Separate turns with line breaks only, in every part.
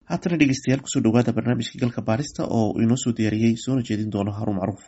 haatana dhegeystayaal kusoo dhawaada barnaamijkii galka baarista oo inoo soo diyaariyey soona jeedin doono haruun macruuf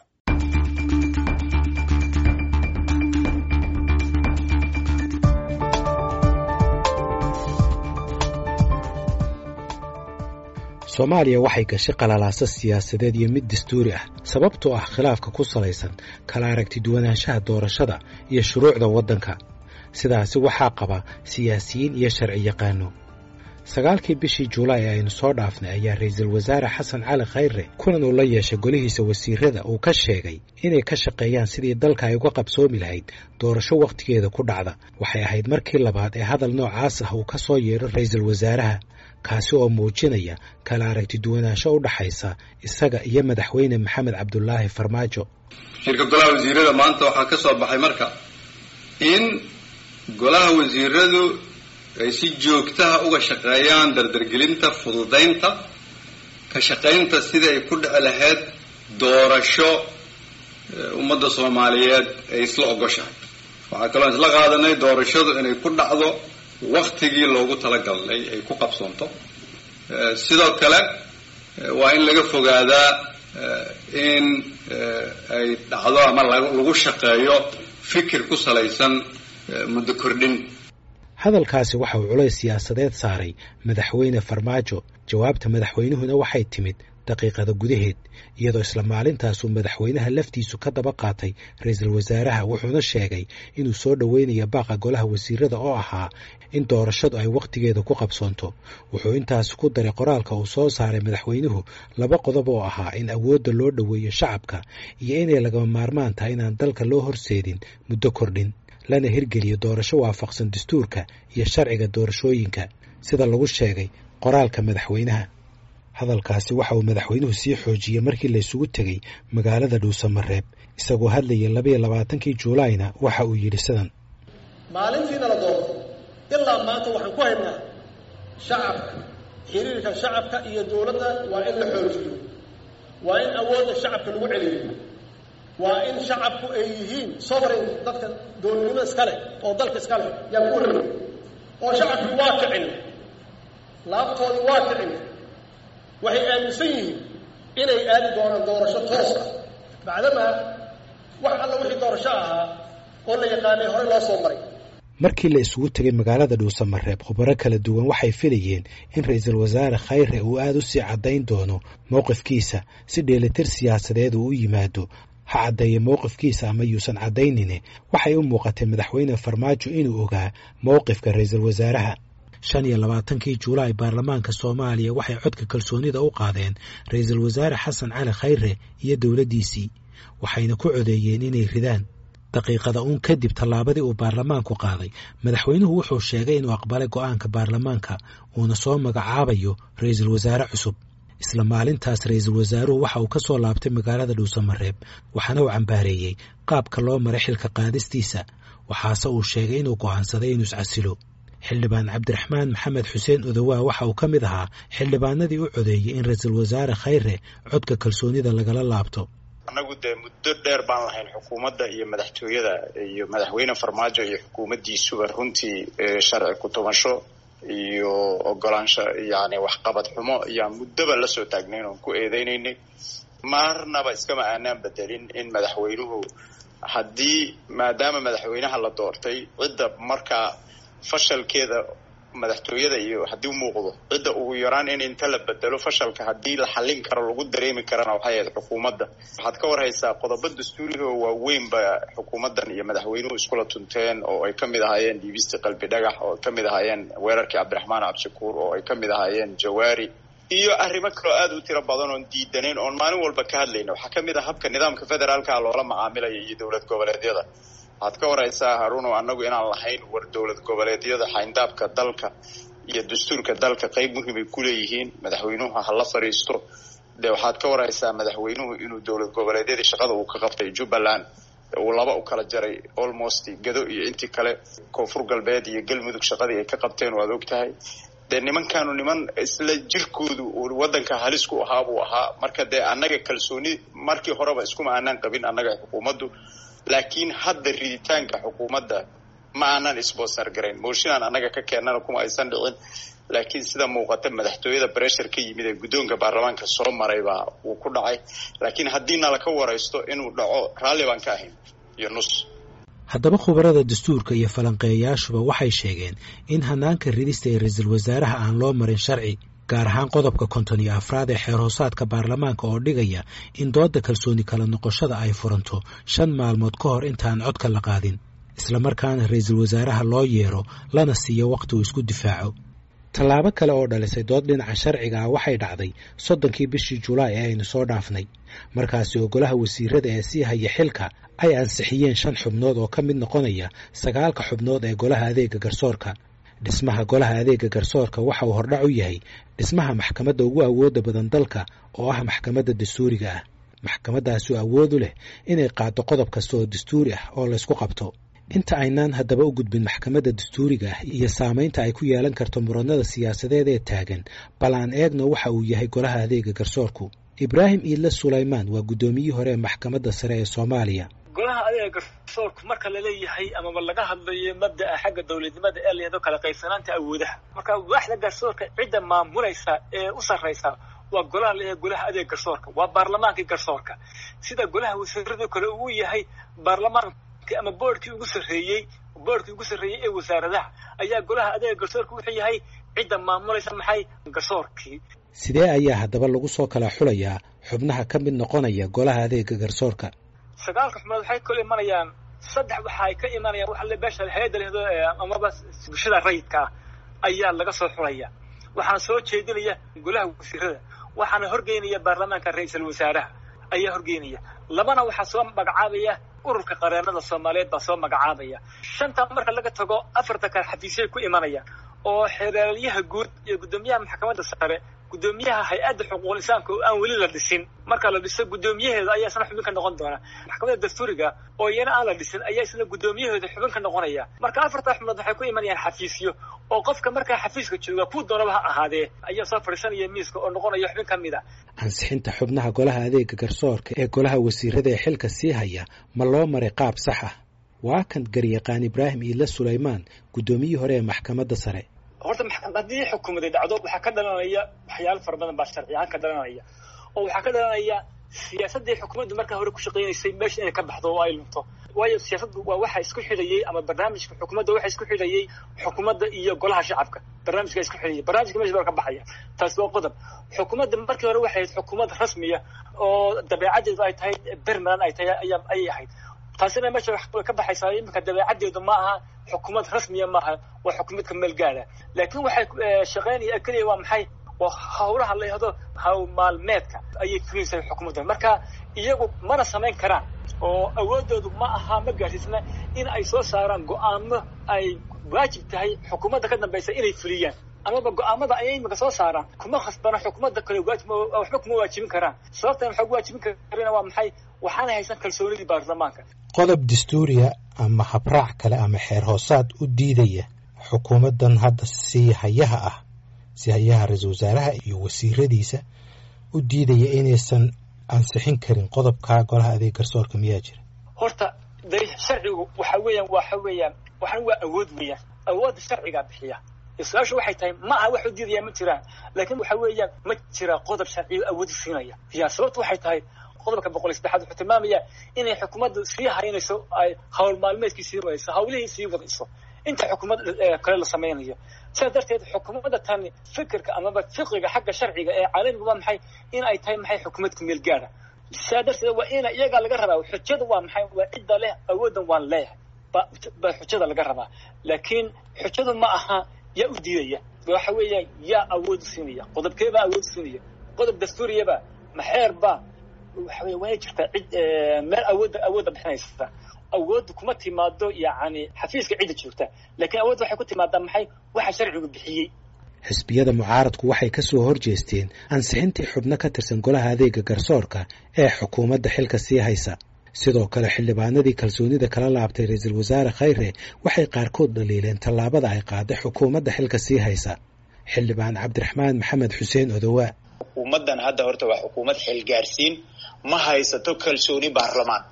soomaaliya waxay gashay qalalaasa siyaasadeed iyo mid dastuuri ah sababtoo ah khilaafka ku salaysan kala aragti duwanaanshaha doorashada iyo shuruucda waddanka sidaasi waxaa qaba siyaasiyiin iyo sharci yaqaano sagaalkii bishii julaay aynu soo dhaafnay ayaa ra'iisul wasaare xasan cali khayre kulan uu la yeeshay golihiisa wasiirada uu ka sheegay inay ka shaqeeyaan sidii dalka ay uga qabsoomi lahayd doorasho wakhtigeeda ku dhacda waxay ahayd markii labaad ee hadal noocaas ah uu ka soo yeedho ra'iisul wasaaraha kaasi oo muujinaya kala aragti duwanaansho u dhaxaysa isaga iyo madaxweyne maxamed cabdulaahi farmaajo
shirka golaha wasiirada maanta waxaa ka soo baxay marka in golaha wasiiradu ay si joogtaha uga shaqeeyaan dardargelinta fududaynta ka shaqaynta sidii ay ku dhici lahayd doorasho ummadda soomaaliyeed ay isla ogoshahay waxaa kaloo isla qaadanay doorashadu inay ku dhacdo waktigii loogu talagalnay ay ku qabsoonto sidoo kale waa in laga fogaadaa in ay dhacdo ama lagu shaqeeyo fikir ku salaysan muddo kordhin
hadalkaasi waxa uu culays siyaasadeed saaray madaxweyne farmaajo jawaabta madaxweynuhuna waxay timid daqiiqada gudaheed iyadoo isla maalintaasuu madaxweynaha laftiisu ka daba qaatay ra'iisul wasaaraha wuxuuna sheegay inuu soo dhoweynayo baaqa golaha wasiirada oo ahaa in doorashadu ay wakhtigeeda ku qabsoonto wuxuu intaas ku daray qoraalka uu soo saaray madaxweynuhu laba qodob oo ahaa in awoodda loo dhoweeyo shacabka iyo inay lagama maarmaan tahay inaan dalka loo horseedin muddo kordhin lana hirgeliyo doorasho waafaqsan dastuurka iyo sharciga doorashooyinka sida lagu sheegay qoraalka madaxweynaha hadalkaasi waxa uu madaxweynuhu sii xoojiyey markii laysugu tegey magaalada dhuusamareeb isagoo hadlayay labayo labaatankii juulaayna waxa uu yidhi sidan
maalintiina la doorto ilaa maanta waxaan ku haynaa shacabka xiriirka shacabka iyo dowladda waa in la xoojiyo waa in awoodda shacabka lagu celiyo waa in shacabku ay yihiin sovereign dadka dowladnimo iskale oo dalka iskale yaa ku wareegay oo shacabkii waa kicin laabtoodii waa kicin waxay aaminsan yihiin inay aadi doonaan doorasho toos ah bacdamaa wax alla wixii doorasho ahaa oo la yaqaanay horey loo soo maray
markii la isugu tegay magaalada dhuusamareeb khubaro kala duwan waxay filayeen in ra'iisul wasaare khayre uu aada u sii caddayn doono mowqifkiisa si dheelitir siyaasadeed uu u yimaado ha caddeeye mowqifkiisa ama yuusan caddaynine waxay u muuqatay madaxweyne farmaajo inuu ogaa mowqifka ra'iisul wasaaraha shan iyo labaatankii julaay baarlamaanka soomaaliya waxay codka kalsoonida u qaadeen ra'iisul wasaare xasan cali khayre iyo dowladdiisii waxayna ku codeeyeen inay ridaan daqiiqada uun kadib tallaabadii uu baarlamaanku qaaday madaxweynuhu wuxuu sheegay inuu aqbalay go'aanka baarlamaanka uuna soo magacaabayo ra'iisul wasaare cusub isla maalintaas ra'iisul wasaaruhu waxa uu ka soo laabtay magaalada dhuusamareeb waxaana uu cambaareeyey qaabka loo maray xilka qaadistiisa waxaase uu sheegay inuu go'aansaday inuu iscasilo xildhibaan cabdiraxmaan maxamed xuseen odowaa waxa uu ka mid ahaa xildhibaanadii u codeeyey in ra'iisul wasaare khayre codka kalsoonida lagala laabto
annagu dee muddo dheer baan lahayn xukuumadda iyo madaxtooyada iyo madaxweyne farmaajo iyo xukuumaddiisuba runtii sharci ku-tubasho iyo ogolaansho yani waxqabad xumo ayaan muddoba la soo taagnayn oon ku eedeynaynay marnaba iskama aanaan bedelin in madaxweynuhu haddii maadaama madaxweynaha la doortay cidda markaa fashalkeeda madaxtooyada iyo haddii u muuqdo cidda ugu yaraan in inta la bedelo fashalka haddii la xallin karo lagu dareemi karana waxay ahayd xukuumadda waxaad ka warhaysaa qodobo dastuuriga oo waaweyn ba xukuumaddan iyo madaxweynuhu iskula tunteen oo ay ka mid ahaayeen dhiibistii qalbi dhagax oo ay ka mid ahaayeen weerarkii cabdiraxmaan cabdishakuur oo ay ka mid ahaayeen jawaari iyo arrimo kaloo aada u tiro badan oon diidanayn oon maalin walba ka hadlayna waxaa ka mid ah habka nidaamka federaalka loola macaamilaya iyo dowlad goboleedyada waxaad ka waraysaa haruuno annagu inaan lahayn war dowlad goboleedyada xayndaabka dalka iyo dastuurka dalka qayb muhiimay ku leeyihiin madaxweynuhu ha la fadhiisto dee waxaad ka waraysaa madaxweynuhu inuu dowlad goboleedyadii shaqada uu ka qabtay jubbaland uu laba u kala jaray almost gado iyo intii kale koonfur galbeed iyo galmudug shaqadii ay ka qabteen waad og tahay dee nimankaanu niman isla jirkoodu waddanka halis ku ahaa buu ahaa marka dee annaga kalsooni markii horeba iskuma aanaan qabin annaga xukuumaddu laakiin hadda riditaanka xukuumadda ma aanan sponsor garayn mooshinaan annaga ka keennana kuma aysan dhicin laakiin sida muuqata madaxtooyada bressure ka yimid ee guddoonka baarlamaanka soo maray baa uu ku dhacay laakiin haddii nala ka waraysto inuu dhaco raalli baan ka ahayn iyo nus
haddaba khubarada dastuurka iyo falanqeeyayaashuba waxay sheegeen in hanaanka ridista ee ra-iisul wasaaraha aan loo marin sharci gaar ahaan qodobka konton iyo afraad ee xeer hoosaadka baarlamaanka oo dhigaya in doodda kalsooni kala noqoshada ay furanto shan maalmood ka hor intaan codka la qaadin islamarkaana ra-iisul wasaaraha loo yeero lana siiyo wakhti uu isku difaaco tallaabo kale oo dhalisay dood dhinaca sharciga ah waxay dhacday soddonkii bishii julaay ee aynu soo dhaafnay markaasi oo golaha wasiirada ee sii haya xilka ay ansixiyeen shan xubnood oo ka mid noqonaya sagaalka xubnood ee golaha adeega garsoorka dhismaha golaha adeega garsoorka waxa uu hordhac u yahay dhismaha maxkamadda ugu awoodda badan dalka oo ah maxkamadda dastuuriga ah maxkamaddaasi awood u leh inay qaado qodob kasta oo dastuuri ah oo laysku qabto inta aynaan haddaba u gudbin maxkamadda dastuuriga ah iyo saamaynta ay ku yeelan karto muranada siyaasadeed ee taagan bal aan eegno waxa uu yahay golaha adeega garsoorku ibraahim iidle sulaymaan waa guddoomiyihii hore ee maxkamadda sare ee soomaaliya
golaha adeega garsoorku marka laleeyahay amaba laga hadlayo mabda'a xagga dowladnimada ee layado kala qaybsanaanta awoodaha marka waaxda garsoorka cidda maamulaysa ee u sarraysa waa golaha leeyahay golaha adeega garsoorka waa baarlamaankii garsoorka sida golaha wasiiradu kale uu yahay baarlamaan ama boordkii ugu sarreeyey boordkii ugu sarreeyey ee wasaaradaha ayaa golaha adeega garsoorka wuxuu yahay cidda maamulaysa maxay garsoorkii
sidee ayaa haddaba lagu soo kala xulayaa xubnaha ka mid noqonaya golaha adeega garsoorka
sagaalka xubnood waxay kala imanayaan saddex waxa ay ka imanayaan waxa le beesha hay-adda lehdo amaba bulshada rayidka ah ayaa laga soo xulaya waxaana soo jeedinaya golaha wasiirada waxaana horgeynaya baarlamaanka ra-iisul wasaaraha ayaa horgeynaya labana waxaa soo magacaabaya ururka qareenada soomaaliyeed baa soo magacaabaya shanta marka laga tago afarta kale xafiisyay ku imanayaan oo xeeraalyaha guud iyo guddoomiyaha maxkamadda sare guddoomiyaha hay-adda xuquuqul insaanka oo aan weli la dhisin marka la dhiso guddoomiyaheeda ayaa isna xubin ka noqon doona maxkamadda dastuuriga oo iyana aan la dhisin ayaa isna guddoomiyaheeda xubin ka noqonaya marka afartaa xubnood waxay ku imanayaan xafiisyo oo qofka markaa xafiiska jooga kuu doonaba ha ahaadee ayaa soo fadhiisanaya miiska oo noqonaya xubin ka mid a
ansixinta xubnaha golaha adeega garsoorka ee golaha wasiirada ee xilka sii haya ma loo maray qaab sax ah waa kan garyaqaan ibraahim iidle sulaymaan guddoomiyihii hore ee maxkamadda sare
horta haddii xukuumaday dhacdo waxaa ka dhalanaya waxyaalo fara badan baa sharci ahaan ka dhalanaya oo waxaa ka dhalanaya siyaasaddii xukuumaddu markaa hore ku shaqaynaysay meesha inay ka baxdo oo ay lunto waayo siyaasaddu waa waxa isku xidhayay ama barnaamijka xukuumadda waxa isku xidhayay xukuumadda iyo golaha shacabka barnaamijka isku xidhayay barnaamijka meesha baa ka baxaya taasi waa qodob xukuumadda markii hore waxay ahayd xukuumad rasmiya oo dabeecaddeedu ay tahay bermalan ay tahay ayaa ayay ahayd taasina meesha way ka baxaysaa iminka dabeecaddeedu ma aha xukuumad rasmiya maaha waa xukuumad ka meel gaara laakiin waxay shaqaynaya keliya waa maxay waa hawlaha la yihahdo hawl maalmeedka ayay fulinaysaa xukuumadda marka iyagu mana samayn karaan oo awoodoodu ma aha ma gaadhiisna in ay soo saaraan go-aamo ay waajib tahay xukuumadda ka dambaysa inay fuliyaan amaba go-aamada ayay iminka soo saaraan kuma khasbana xukuumadda kale waxba kuma waajibin karaan sababtan waxa ugu waajibin karina waa maxay waxaanay haysan kalsoonidii baarlamaanka
qodob dastuuriya ama habraac kale ama xeer hoosaad u diidaya xukuumaddan hadda sii hayaha ah sii hayaha ra-iisul wasaaraha iyo wasiiradiisa u diidaya inaysan ansixin karin qodobka golaha adeeg garsoorka miyaa jira
horta de sharcigu waxa weeyaan waxa weeyaan waxan waa awood weeyaan awoodda sharcigaa bixiya su-aashu waxay tahay ma aha wax u diidaya ma jiraan laakiin waxa weeyaan ma jira qodob sharciyo awoodi siinaya ya sababtu waxay tahay qodobka boqol iyo saddexaad wuxuu tilmaamaya inay xukuumaddu sii haynayso ay hawl maalmeedkii sii wadayso hawlihii sii wadayso inta xukuumad kale la samaynayo sidaas darteed xukuumadda tani fikirka amaba fiqiga xagga sharciga ee caalamiga waa maxay in ay tahay maxay xukuumad ku meel gaara sidaa darteed waa ina iyagaa laga rabaa xujada waa maxay waa cidda leh awooddan waan leeyahay ba baa xujada laga rabaa laakiin xujadu ma aha yaa u diidaya waxa weeyaan yaa awood siinaya qodobkeebaa awood siinaya qodob dastuuriyaba maxeerba waxa wey waay jirtaa cid meel awoodda awoodda bixinaysa awoodda kuma timaado yacni xafiiska cidda joogta laakiin awoodda waxay ku timaadaa maxay waxa sharcigu bixiyey
xisbiyada mucaaradku waxay ka soo horjeesteen ansixintii xubno ka tirsan golaha adeega garsoorka ee xukuumadda xilka sii haysa sidoo kale xildhibaanadii kalsoonida kala laabtay ra-iisul wasaare khayre waxay qaarkood dhaliileen tallaabada ay qaaday xukuumadda xilka sii haysa xildhibaan cabdiraxmaan maxamed xuseen odowaa
xukuumaddan hadda horta waa xukuumad xilgaarsiin ma haysato kalsooni baarlamaan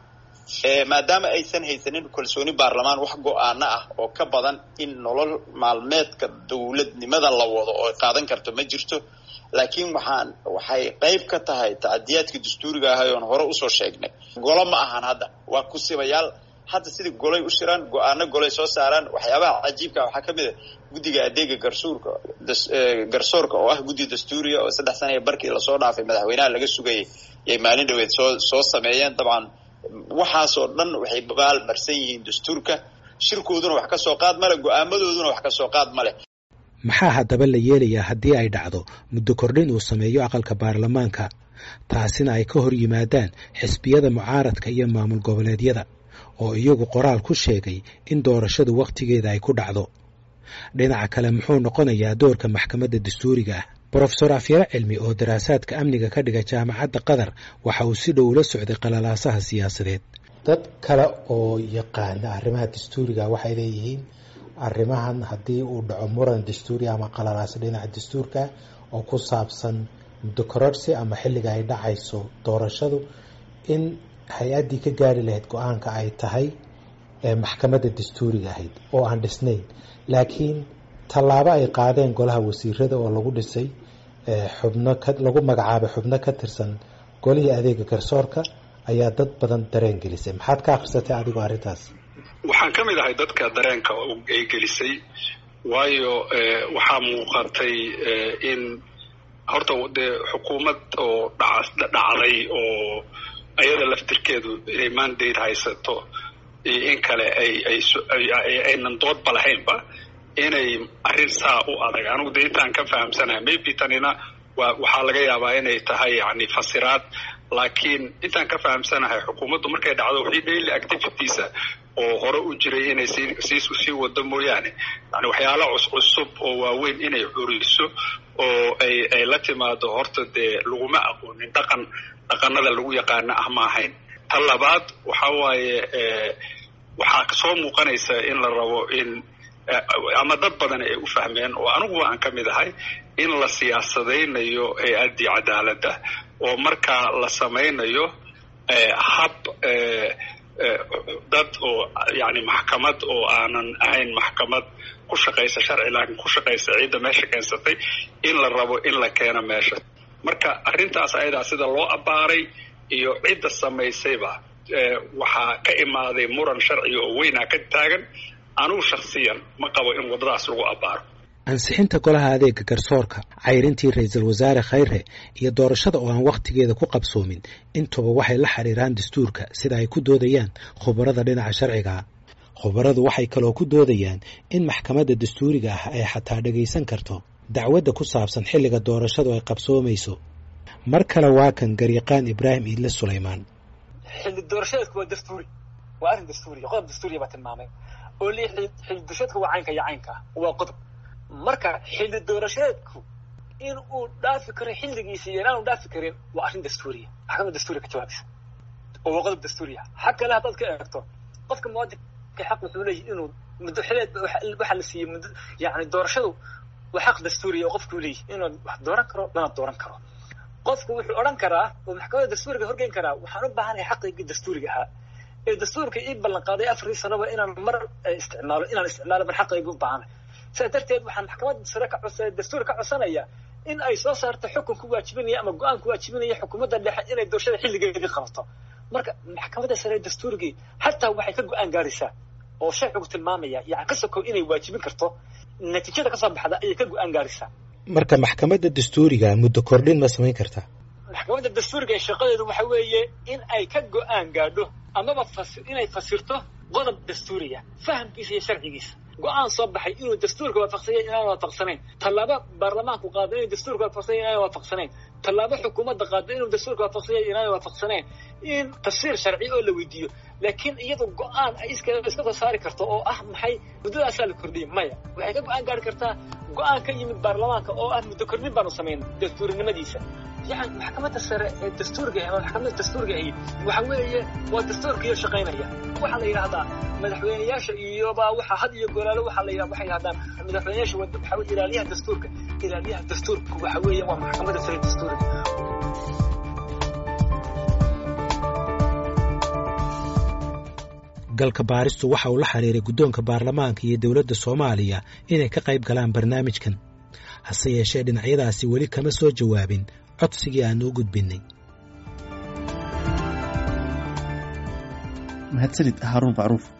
maadaama aysan haysanin kalsooni baarlamaan wax go-aano ah oo ka badan in nolol maalmeedka dowladnimada la wado oo qaadan karto ma jirto laakiin waxaan waxay qayb ka tahay tacadiyaadka dastuuriga ahay oon hore usoo sheegnay golo ma ahan hadda waa kusibayaal hadda sidai golay u shiraan go-aano golay soo saaraan waxyaabaha cajiibka waxaa ka mid a guddiga adeega garsuurka garsoorka oo ah guddi dastuuriga oo saddex sana ee barkii lasoo dhaafay madaxweynaha laga sugayay yay maalin dhaweed soo soo sameeyeen dabcan waxaasoo dhan waxay baal marsan yihiin dastuurka shirkooduna wax ka soo qaad male go-aamadooduna wax ka soo qaad male
maxaa haddaba la yeelayaa haddii ay dhacdo muddo kordhin uu sameeyo aqalka baarlamaanka taasina ay ka hor yimaadaan xisbiyada mucaaradka iyo maamul goboleedyada oo iyagu qoraal ku sheegay in doorashadu wakhtigeeda ay ku dhacdo dhinaca kale muxuu noqonayaa doorka maxkamadda dastuuriga ah brofesor afyare cilmi oo daraasaadka amniga ka dhiga jaamacadda qatar waxa uu si dhow ula socday qalalaasaha siyaasadeed dad kale oo yaqaana arrimaha dastuuriga waxay leeyihiin arrimahan haddii uu dhaco muran dastuuri ama qalalaaso dhinaca dastuurka oo ku saabsan muddo kororsi ama xilliga ay dhacayso doorashadu in hay-addii ka gaari lahayd go-aanka ay tahay maxkamadda dastuuriga ahayd oo aan dhisnayn laakiin tallaabo ay qaadeen golaha wasiirada oo lagu dhisay xubno lagu magacaabay xubno ka tirsan golihii adeega garsoorka ayaa dad badan dareen gelisay maxaad ka akhrisatay adigu arrintaas
waxaan ka mid ahay dadka dareenka ay gelisay waayo waxaa muuqatay in horta dee xukuumad oo dhacday oo ayada laftirkeedu inay mandate haysato iyo in kale aynan doodba lahaynba inay arrin saa u adag anigu de intaan ka fahamsanahay maybe tanina waxaa laga yaabaa inay tahay yani fasiraad laakiin intaan ka fahamsanahay xukuumaddu markay dhacdo wixii daily activitiesa oo hore u jiray inay sii sii wado mooyaane yani waxyaala cuscusub oo waaweyn inay curiso oo ay ay la timaado horta dee laguma aqoonin dhaqan dhaqanada lagu yaqaana ah ma ahayn ta labaad waxa waaye waxaa soo muuqanaysa in la rabo in ama dad badan ay u fahmeen oo aniguba aan ka mid ahay in la siyaasadaynayo hay-addii cadaaladda oo markaa la samaynayo hab dad oo yani maxkamad oo aanan ahayn maxkamad ku shaqaysa sharci laakiin ku shaqaysa ciidda meesha keensatay in la rabo in la keeno meesha marka arrintaas ayadaa sida loo abbaaray iyo cidda samaysayba waxaa ka imaaday muran sharciga oo weynaa ka taagan anugu shaksiyan ma qabo in waddadaas lagu abbaaro
ansixinta golaha adeega garsoorka cayrintii ra-iisul wasaare khayre iyo doorashada oo aan wakhtigeeda ku qabsoomin intuba waxay la xidhiiraan dastuurka sida ay ku doodayaan khubarada dhinaca sharciga khubaradu waxay kaloo ku doodayaan in maxkamadda dastuuriga ah ay xataa dhagaysan karto dacwadda ku saabsan xilliga doorashadu ay qabsoomayso mar kale waa kan garyaqaan ibraahim iidle sulaymaan
xilli doorashadeedku waa dastuuri waa arrin dastuuriya qodob dastuuriya baa tilmaamay oo li xilli doorashadeedku waa caynka iyo caynka waa qodob marka xilli doorashadeedku in uu dhaafi karo xilligiisa iyo inaanu dhaafi karin waa arrin dastuuriya maxkamada dastuuriya ka jawaabaysa oo waa qodob dastuuriya xag kale haddaad ka eegto qofka muwaadinka xaq wuxuu leeyahy inuu muddo xileed waxaa la siiyey muddo yani doorashadu waa xaq dastuuriya oo qofku leeyahy inuu wax dooran karo lana dooran karo qofku wuxuu odhan karaa oo maxkamadda dastuuriga horgeyn karaa waxaan u baahanahay xaqaygii dastuuriga ahaa ee dastuurka ii ballan qaaday afarii sanoba inaan mar isticmaalo inaan isticmaalo mar xaqaygii u baahanahay sidaa darteed waxaan maxkamadda sare ka codsa dastuur ka codsanaya in ay soo saarto xukun ku waajibinaya ama go-aan ku waajibinaya xukuumadda dhexe inay doorashada xilligeedii qabato marka maxkamadda sare dastuurigii xataa waxay ka go-aan gaaraysaa oo sharcigu tilmaamaya yani ka sokow inay waajibin karto natiijada kasoo baxda ayay ka go-aan gaaraysaa
marka maxkamadda dastuuriga muddo kordhin ma samayn kartaa
maxkamadda dastuuriga shaqadeedu waxa weeye in ay ka go-aan gaadho amaba inay fasirto qodob dastuuriya fahamkiisa iyo sharcigiisa go-aan soo baxay inuu dastuurka waafaqsanya inaan waafaqsanayn tallaabo baarlamaanku qaado inuu dastuurka waafaqsanya inaan waafaqsanayn tallaabo xukuumadda qaado inuu dastuurka waafaqsanya inaan waafaqsanayn in tafsiir sharci oo la weydiiyo laakiin iyadu go-aan ay iska iska soo saari karto oo ah maxay muddadaasaa la kordhiyay maya waxay ka go-aan gaari kartaa go-aan ka yimid baarlamaanka oo ah muddo kordhin baanu samayn dastuurinimadiisa yani maxkamadda sare ee dastuurga ama maxkamadda dastuurga ahi waxa weeye waa dastuurkiiyo shaqaynaya waxaa la yidhahdaa madaxweyneyaasha iyoba waxa had iyo golaalo waxaa la yidhahda waxay yidhahdaan madaxweyneyaasha waxa weye ilaaliyaha dastuurka ilaaliyaha dastuurka waxa weeye waa maxkamadda sare dastuurga
galka baaristu waxa uu la xiriiray guddoonka baarlamaanka iyo dowladda soomaaliya inay ka qayb galaan barnaamijkan hase yeeshee dhinacyadaasi weli kama soo jawaabin codsigii aan u gudbinnay
mahadsanid haaruun macruuf